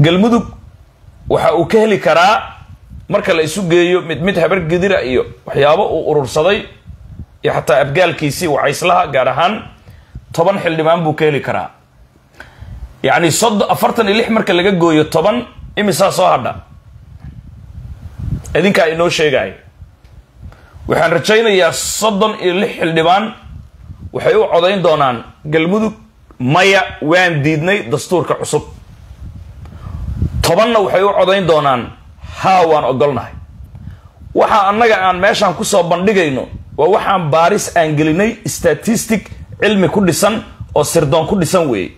galmudug waxa uu ka heli karaa marka la isu geeyo mid mid habar gedira iyo waxyaabo uu urursaday iyo xataa abgaalkiisii wacayslaha gaar ahaan toban xildhibaan buu ka heli karaa yacni soddon afartan iyo lix marka laga gooyo toban imisaa soo hadha idinkaa inoo sheegaayo waxaan rajaynayaa soddon iyo lix xildhibaan waxay u codayn doonaan galmudug maya waan diidnay dastuurka cusub tobanna waxay u codayn doonaan haa waan ogolnahay waxa annaga aan meeshaan kusoo bandhigayno waa waxaan baaris aan gelinay statistic cilmi ku dhisan oo sirdoon ku dhisan weeye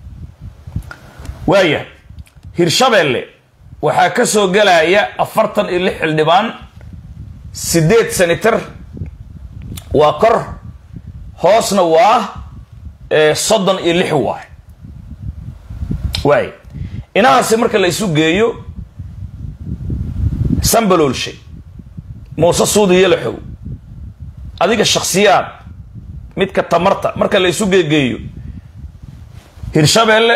waaya hirshabeelle waxaa ka soo gelaya afartan iyo lix xildhibaan siddeed senator waa kor hoosna waa soddon iyo lix waay waay inahaasi marka la isu geeyo sambaloolshe muuse suudi yalaxow adiga shakhsiyaad midka tamarta marka la isu geegeeyo hirshabeelle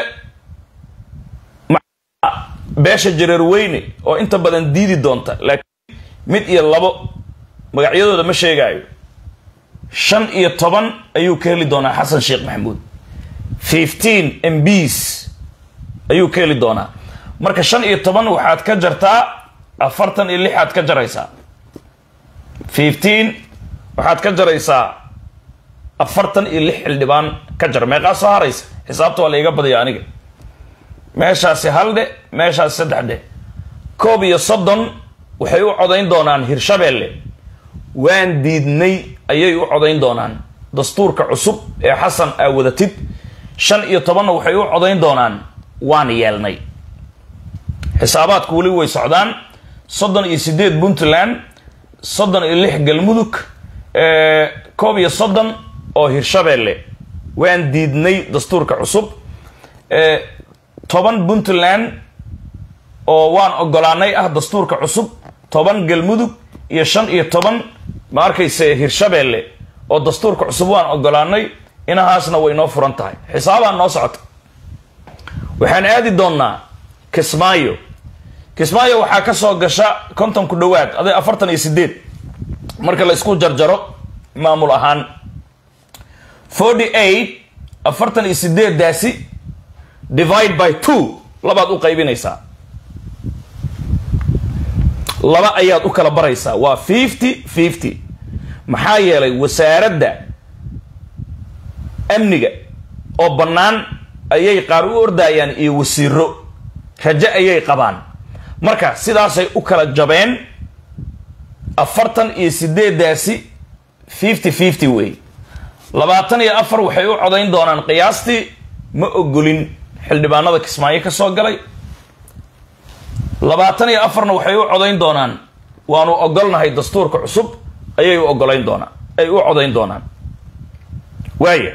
beesha jareer weyne oo inta badan diidi doonta laakiin mid iyo labo magacyadooda ma sheegaayo shan iyo toban ayuu ka heli doonaa xasan sheekh maxamuud fifteen mbs ayuu ka heli doonaa marka shan iyo toban waxaad ka jartaa afartan iyo lixaad ka jaraysaa fifteen waxaad ka jaraysaa afartan iyo lix xildhibaan ka jar meeqaa soo haraysa xisaabta waa la iga badaya aniga meeshaasi hal dhe meeshaasi saddex dhe koob iyo soddon waxay u codayn doonaan hirshabeelle waan diidnay ayay u codayn doonaan dastuurka cusub ee xasan aa wadatid shan iyo tobanna waxay u codayn doonaan waan yeelnay xisaabaadku weli way socdaan soddon iyo siddeed puntland soddon iyo lix galmudug koob iyo soddon oo hirshabeelle waan diidnay dastuurka cusub toban puntland oo waan ogolaanay ah dastuurka cusub toban galmudug iyo shan iyo toban ma arkayse hirshabeelle oo dastuurka cusub waan ogolaanay inahaasna way noo furan tahay xisaabaan noo socota waxaan aadi doonnaa kismaayo kismaayo waxaa ka soo gasha konton ku dhowaad aday afartan iyo sideed marka la isku jarjaro maamul ahaan forty eight afartan iyo sideeddaasi divide by two labaad u qaybinaysaa laba ayaad u kala baraysaa waa fifty fifty maxaa yeelay wasaaradda amniga oo bannaan ayay qaar u ordayaan iyo wasiiro rajo ayay qabaan marka sidaasay u kala jabeen afartan iyo sideeddaasi fifty fifty wey labaatan iyo afar waxay u codayn doonaan qiyaastii ma ogolin xildhibaanada kismaayo ka soo galay labaatan iyo afarna waxay u codayn doonaan waanu ogolnahay dastuurka cusub ayay u ogolayn doonaan ay u codayn doonaan waaya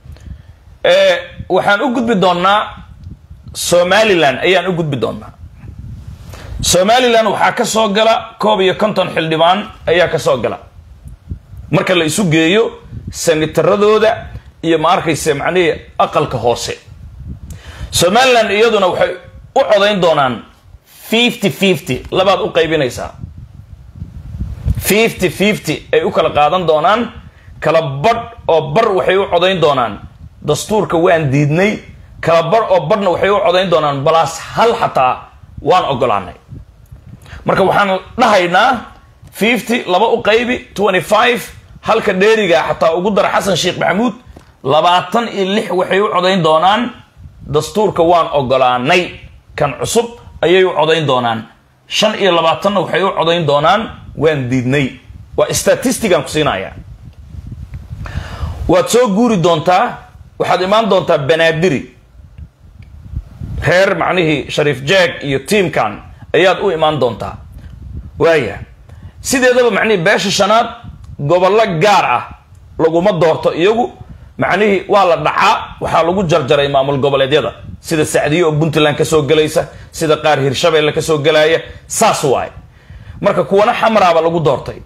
waxaan u gudbi doonnaa somalilan ayaan u gudbi doonnaa somalilan waxaa ka soo gala koob iyo konton xildhibaan ayaa ka soo gala marka la isu geeyo sanitaradooda iyo ma arkayse macnihii aqalka hoose somalilan iyaduna waxay u codayn doonaan fifty fifty labaad u qaybinaysaa fifty fifty ay u kala qaadan doonaan kala badh oo bar waxay u codayn doonaan dastuurka waan diidnay kala badh oo badhna waxay u codayn doonaan balaas hal xataa waan ogolaanay marka waxaan dhahaynaa fifty laba u qaybi twenty five halka dheeriga xataa ugu dara xasan sheekh maxamuud labaatan iyo lix waxay u codayn doonaan dastuurka waan ogolaanay kan cusub ayay u codayn doonaan shan iyo labaatanna waxay u codayn doonaan waan diidnay waa statistigan ku siinaya waad soo guuri doontaa waxaad imaan doontaa banaadiri reer macnihii shariif jeeg iyo tiamkan ayaad u imaan doontaa waaya sideedaba macnihii beesha shanaad gobollo gaar ah laguma doorto iyagu macnihii waa la dhacaa waxaa lagu jarjaray maamul goboleedyada sida sacdiye oo puntland ka soo gelaysa sida qaar hirshabeelle ka soo gelaya saas waaye marka kuwana xamraaba lagu doortay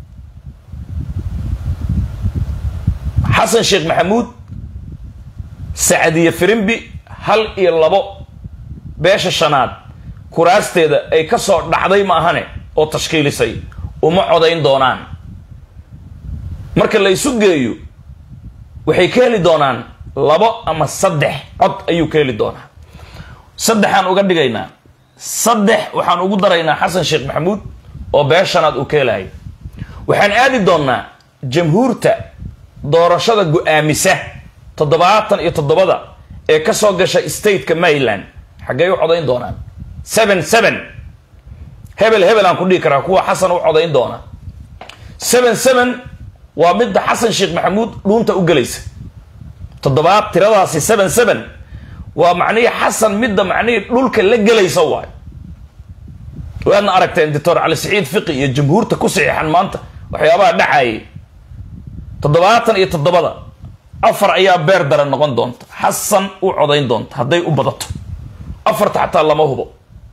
xasan sheekh maxamuud sacdiye firimbi hal iyo labo beesha shanaad kuraasteeda ay ka soo dhacday ma ahane oo tashkiilisay uma codayn doonaan marka la isu geeyo waxay ka heli doonaan labo ama saddex cod ayuu ka heli doonaa saddexaan uga dhigaynaa saddex waxaan ugu daraynaa xasan sheekh maxamuud oo beeshanaad uu ka helahay waxaan aadi doonnaa jamhuurta doorashada go-aamisa toddobaatan iyo toddobada ee ka soo gasha stateka maryland xaggey u codayn doonaan seven seven hebel hebel aan ku dhihi karaa kuwa xasan u codayn doona seven seven waa midda xasan sheekh maxamuud dhuunta u gelaysa toddobaad tiradaasi seven seven waa macnihii xasan midda macnihii dhulka la gelaysa waay waadna aragteen doctor cali saciid fiqi iyo jamhuurta ku saxiixan maanta waxyaabaha dhacayay toddobaatan iyo toddobada afar ayaa beer daran noqon doonta xasan u codayn doonta hadday u badato afarta xataa lama hubo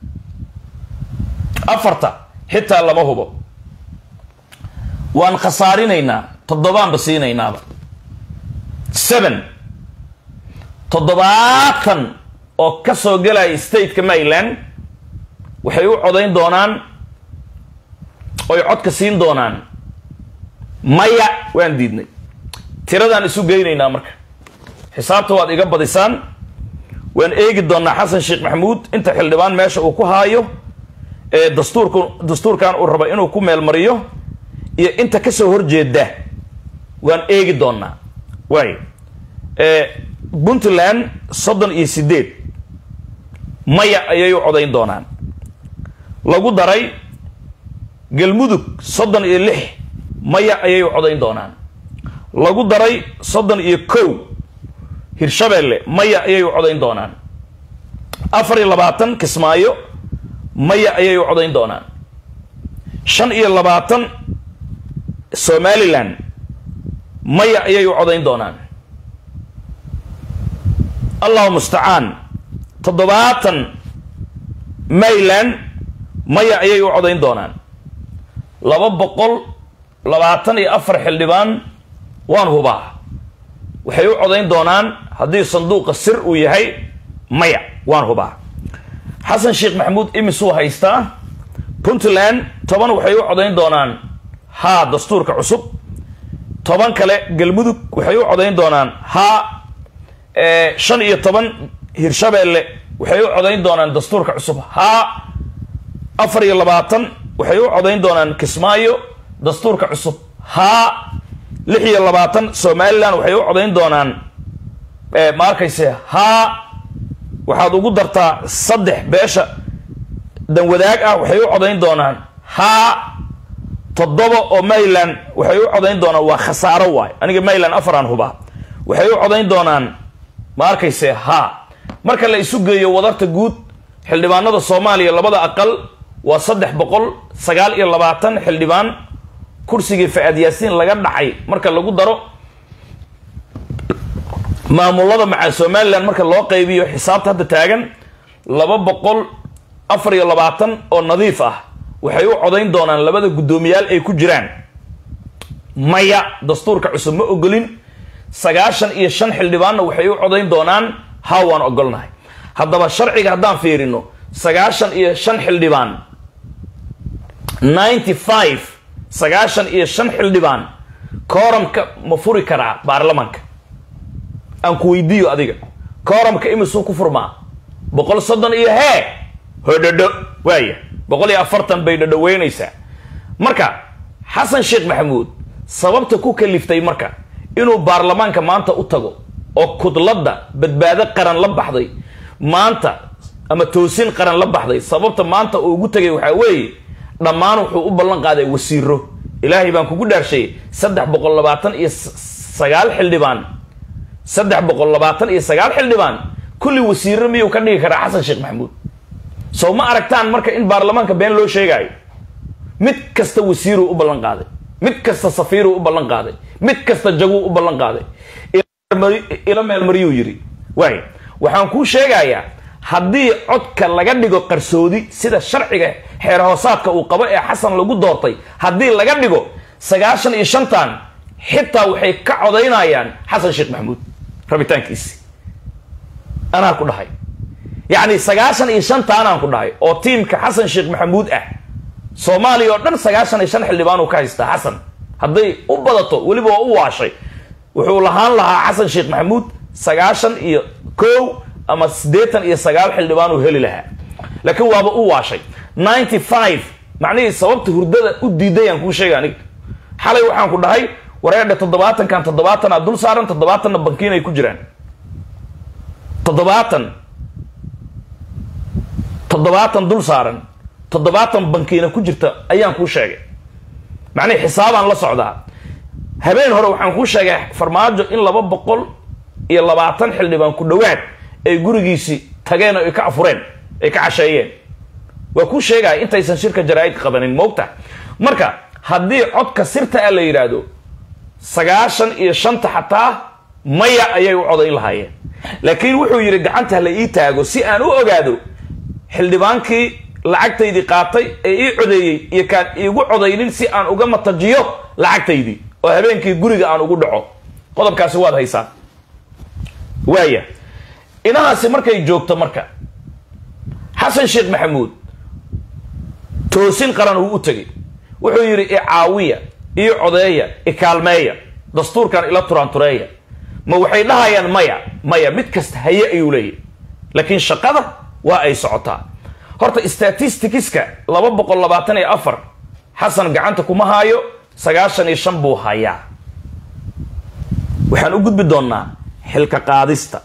afarta xitaa lama hubo waan khasaarinaynaa toddobaanba siinaynaaba seven toddobaatan oo ka soo gelaya stateka maryland waxay u codayn doonaan oy codka siin doonaan maya waan diidnay tiradaan isu geynaynaa marka xisaabta waad iga badisaan waan eegi doonaa xasan sheekh maxamuud inta xildhibaan meesha uu ku haayo ee dastuurku dastuurkan uu rabo inuu ku meelmariyo iyo inta kasoo horjeeda waan eegi doonaa waay puntland soddon iyo sideed maya ayay u codayn doonaan lagu daray galmudug soddon iyo lix maya ayay u codayn doonaan lagu daray soddon iyo kow hirshabeelle maya ayay u codayn doonaan afar iyo labaatan kismaayo maya ayay u codayn doonaan shan iyo labaatan somalilan maya ayay u codayn doonaan allahu mustacaan toddobaatan maryland maya ayay u codayn doonaan laba boqol labaatan iyo afar xildhibaan waan hubaa waxay u codayn doonaan haddii sanduuqa sir uu yahay maya waan hubaa xasan sheekh maxamuud imisuu haystaa puntland toban waxay u codayn doonaan haa dastuurka cusub toban kale galmudug waxay u codayn doonaan haa shan iyo toban hirshabeelle waxay u codayn doonaan dastuurka cusub haa afar iyo labaatan waxay u codayn doonaan kismaayo dastuurka cusub haa lix iyo labaatan somalilan waxay u codayn doonaan ma arkayse haa waxaad ugu dartaa saddex beesha danwadaag ah waxay u codayn doonaan haa toddoba oo maryland waxay u codayn doonaan waa khasaaro waay aniga maryland afaraan hubaa waxay u codayn doonaan ma arkayse haa marka la isu geeyo wadarta guud xildhibaanada soomaaliya labada aqal waa saddex boqol sagaal iyo labaatan xildhibaan kursigii fa-aad yaasiin laga dhacay marka lagu daro maamulada maca somalilan marka loo qaybiyo xisaabta hadda taagan laba boqol afar iyo labaatan oo nadiif ah waxay u codayn doonaan labada guddoomiyaal ay ku jiraan maya dastuurka cusub ma ogolin sagaashan iyo shan xildhibaanna waxay u codayn doonaan haa waan ogolnahay haddaba sharciga haddaan fiirino sagaashan iyo shan xildhibaan ninety five sagaashan iyo shan xildhibaan kooramka ma furi karaa baarlamanka aan ku weydiiyo adiga kooramka imisuu ku furmaa boqol soddon iyo hee hodhodho waaya boqol iyo afartan bay dhodhoweynaysaa marka xasan sheekh maxamuud sababta ku kaliftay marka inuu baarlamaanka maanta u tago oo kudladda badbaado qaran la baxday maanta ama toosin qaran la baxday sababta maanta uu ugu tegay waxaa weeye dhammaan wuxuu u ballan qaaday wasiiro ilaahay baan kugu dhaarshay saddex boqol labaatan iyo sagaal xildhibaan saddex boqol labaatan iyo sagaal xildhibaan kulli wasiiro miyuu ka dhigi karaa xasan sheekh maxamuud sow ma aragtaan marka in baarlamaanka been loo sheegaayo mid kasta wasiiruu u ballan qaaday mid kasta safiiruu u ballan qaaday mid kasta jaguu u ballan qaaday ila meelmariyuu yidhi waay waxaan kuu sheegayaa haddii codka laga dhigo qarsoodi sida sharciga xeer hoosaadka uu qabo ee xasan lagu doortay haddii laga dhigo sagaashan iyo shantan xitaa waxay ka codaynayaan xasan sheekh maxamuud rabitaankiisi anaa ku dhahay yacni sagaashan iyo shantaanaan ku dhahay oo tiimka xasan sheekh maxamuud ah soomaaliya oo dhan sagaashan iyo shan xildhibaan uu ka haystaa xasan hadday u badato weliba waa u waashay wuxuu lahaan lahaa xasan sheekh maxamuud sagaashan iyo kow ama siddeetan iyo sagaal xildhibaan uu heli lahaa laakiin waaba u waashay ninety five macnihii sababta hurdada u diidayaan kuu sheega aniga xalay waxaan ku dhahay wareedhe toddobaatankan toddobaatanaa dul saaran toddobaatanna bankiin ay ku jiraan toddobaatan toddobaatan dul saaran toddobaatan bankiina ku jirta ayaan kuu sheegay macnihii xisaabaan la socdaa habeen hore waxaan kuu sheegay farmaajo in laba boqol iyo labaatan xildhibaan ku dhowaad ay gurigiisii tageen oo ay ka afureen ay ka casheeyeen waa kuu sheegaya intaysan shirka jaraa-id qabanin moogta marka haddii codka sirta a la yidhaahdo sagaashan iyo shanta xataa maya ayay u codayn lahaayeen laakiin wuxuu yidhi gacanta la ii taago si aan u ogaado xildhibaankii lacagtaydii qaatay ee ii codeeyey iyo kaan iigu codaynin si aan uga matajiyo lacagtaydii oo habeenkii guriga aan ugu dhaco qodobkaasi waad haysaa waaya inahaasi markay joogto marka xasan sheekh maxamuud toosin qaran uu u tegay wuxuu yidhi icaawiya io codeeya ikaalmeeya dastuurkan ila turaantureeya ma waxay dhahayaan maya maya mid kasta haye ayuu leeyahy laakiin shaqada waa ay socotaa horta statisticska laba boqol labaatan iyo afar xasan gacanta kuma haayo sagaashan iyo shan buu hayaa waxaan u gudbi doonnaa xilka qaadista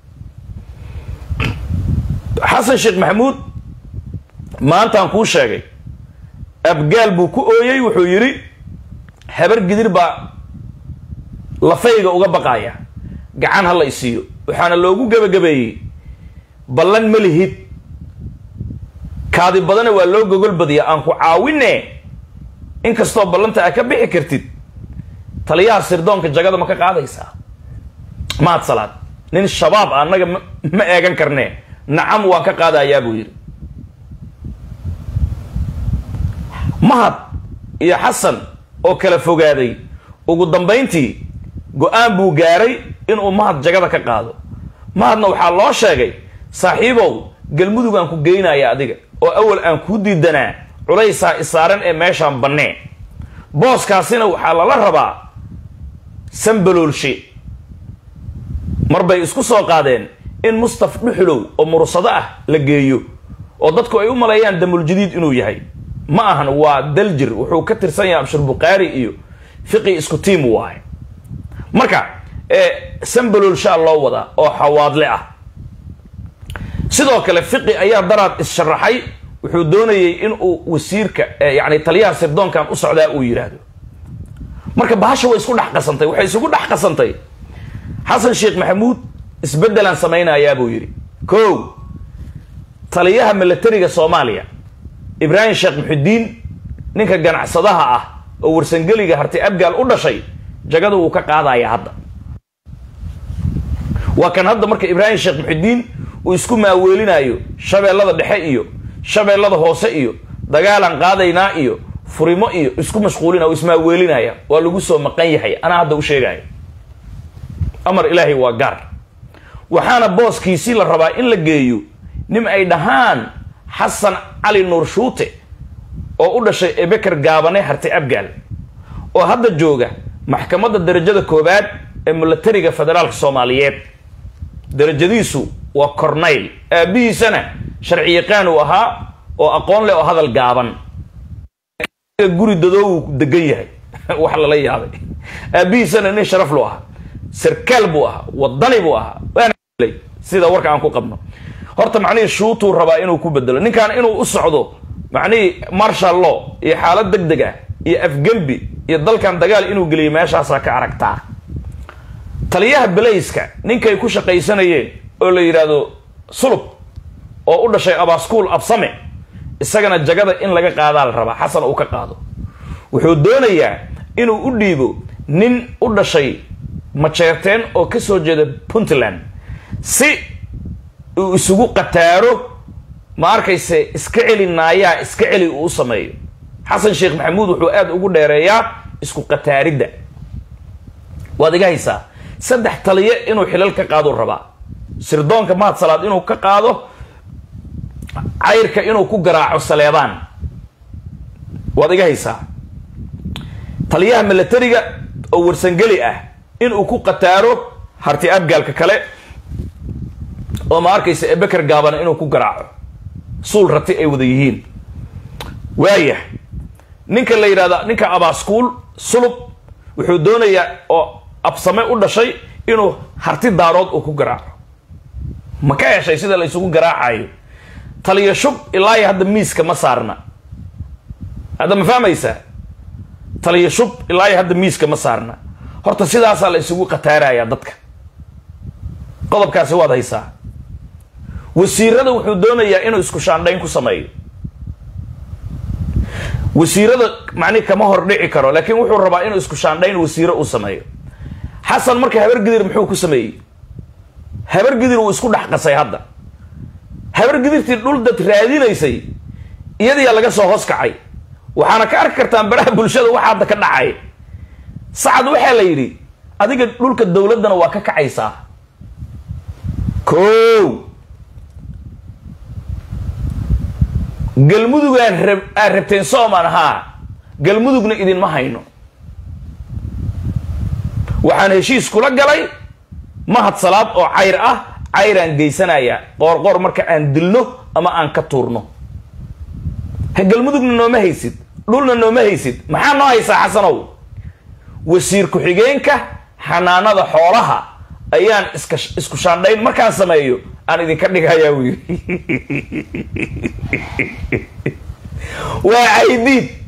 xasan sheekh maxamuud maantaan kuu sheegay abgaal buu ku ooyey wuxuu yidhi habar gidir baa lafayga uga baqaya gacan ha la isiiyo waxaana loogu gebagabeeyey ballan ma lihid kaadi badana waa loo gogol badiya aan ku caawine inkastoo ballanta a ka bixi kartid taliyaha sirdoonka jagada ma ka qaadaysaa mahad salaad nin shabaab a annaga ma eegan karnee nacam waan ka qaadayaa buu yidhi mahad iyo xasan oo kala fogaaday ugu dambayntii go-aan buu gaaray inuu mahad jagada ka qaado mahadna waxaa loo sheegay saaxiibow galmudug aan ku geynaya adiga oo awal aan kuu diidanaa culaysaa isaaran ee meeshaan bannee booskaasina waxaa lala rabaa sambaloolshe mar bay isku soo qaadeen in mustaf dhuxulow oo mursado ah la geeyo oo dadku ay u maleeyaan damuljadiid inuu yahay ma ahan waa daljir wuxuu ka tirsan yahay abshir bukhaari iyo fiqi isku tiim waaye marka sambaloolshaa loo wadaa oo xawaadle ah sidoo kale fiqi ayaa daraad is-sharaxay wuxuu doonayay inuu wasiirka yani taliyaha sirdoonkan u socdaa uu yidhaahdo marka bahasha way isku dhex qasantay waxay isugu dhex qasantay xasan sheekh maxamuud isbeddelaan samaynayaa buu yidhi ko taliyaha milatariga soomaaliya ibraahim sheekh muxudiin ninka ganacsadaha ah oo warsangeliga harti abgaal u dhashay jagada wuu ka qaadaya hadda waa kan hadda marka ibraahim sheekh muxudiin uu isku maaweelinayo shabeellada dhexe iyo shabeellada hoose iyo dagaalaan qaadaynaa iyo furimo iyo isku mashquulina oo ismaaweelinaya waa lagu soo maqan yahay anaa hadda u sheegaya amar ilaahay waa gaar waxaana booskiisii la rabaa in la geeyo nin ay dhahaan xasan cali nuur shuute oo u dhashay ebeker gaabane harti abgaal oo hadda jooga maxkamadda darajada koowaad ee milatariga federaalka soomaaliyeed darajadiisu waa cornayl aabbihiisana sharci yaqaan uu ahaa oo aqoon leh oo hadal gaaban guri dadoowu degan yahay wax lala yaabay aabbihiisana nin sharaf lu ahaa sarkaal buu ahaa wadani buu ahaa waana sida warka aan ku qabno horta macnihii shuutuu rabaa inuu ku bedelo ninkan inuu u socdo macnihii marshal law iyo xaalad deg deg ah iyo afgembi iyo dalkan dagaal inuu geliyo meeshaasaa ka aragtaa taliyaha belayska ninkay ku shaqaysanayeen oo la yidhaahdo sulub oo u dhashay abaskuul absame isagana jagada in laga qaadaa la rabaa xasan uu ka qaado wuxuu doonayaa inuu u dhiibo nin u dhashay majeerteen oo ka soo jeeda puntland si uu isugu qataaro ma arkayse iska celi naayaa iska celi uu u sameeyo xasan sheekh maxamuud wuxuu aada ugu dheereeyaa isku qataaridda waad iga haysaa saddex taliye inuu xilal ka qaaduu rabaa sirdoonka mahad salaad inuu ka qaado cayrka inuu ku garaaco saleebaan waad iga haysaa taliyaha milatariga oo warsangeli ah inuu ku qataaro harti abgaalka kale oo ma arkaysa ebeker gaabana inuu ku garaaco suul rati ay wada yihiin waaya ninka la yidhahda ninka abaaskuul sulub wuxuu doonayaa oo absame u dhashay inuu harti daarood uu ku garaaco ma ka heshay sida la isugu garaacayo taliya shub ilaahi hadda miiska ma saarna hadda ma fahmaysaa taliya shub ilaahi hadda miiska ma saarna horta sidaasaa la isugu qataarayaa dadka qodobkaasi waad haysaa wasiirada wuxuu doonayaa inuu isku shaandhayn ku sameeyo wasiirada macnihi kama hor dhici karo laakiin wuxuu rabaa inuu isku shaandhayn wasiiro uu sameeyo xasan marka habargidir muxuu ku sameeyey habargidir wuu isku dhex qasay hadda habargidirtii dhul dad raadinaysay iyadiyaa laga soo hoos kacay waxaana ka arki kartaan baraha bulshada waxa hadda ka dhacay sacad waxaa la yidhi adiga dhulka dowladdana waa ka kacaysaa ko galmudugaan rab aad rabteen soomaan haa galmudugna idinma hayno waxaan heshiis kula galay mahad salaad oo cayr ah cayraan geysanayaa qoorqoor marka aan dilno ama aan ka tuurno ha galmudugna nooma haysid dhulna nooma haysid maxaa noo haysaa xasanow wasiir ku-xigeenka xanaanada xoolaha ayaan iska isku shaandhayn markaan sameeyo aan idinka dhigayaa uu yidhi waa caydiid